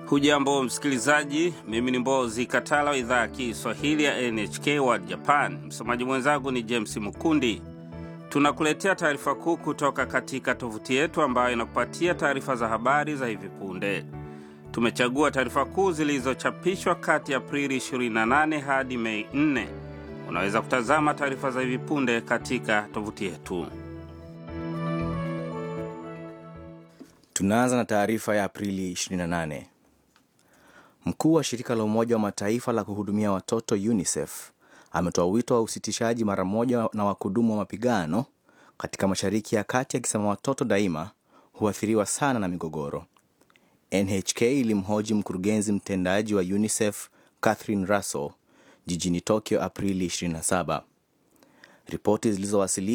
Hujambo msikilizaji, mimi ni Mbozi Katala wa idhaa ya Kiswahili ya NHK World Japan. Msomaji mwenzangu ni James Mukundi. Tunakuletea taarifa kuu kutoka katika tovuti yetu ambayo inakupatia taarifa za habari za hivi punde. Tumechagua taarifa kuu zilizochapishwa kati ya Aprili 28 hadi Mei 4. Unaweza kutazama taarifa za hivi punde katika tovuti yetu. Tunaanza na taarifa ya Aprili 28. Mkuu wa shirika la Umoja wa Mataifa la kuhudumia watoto UNICEF ametoa wito wa usitishaji mara moja na wakudumu wa mapigano katika Mashariki ya Kati, akisema watoto daima huathiriwa sana na migogoro. NHK ilimhoji mkurugenzi mtendaji wa UNICEF Catherine Russell jijini Tokyo Aprili 27. Ripoti zilizowasili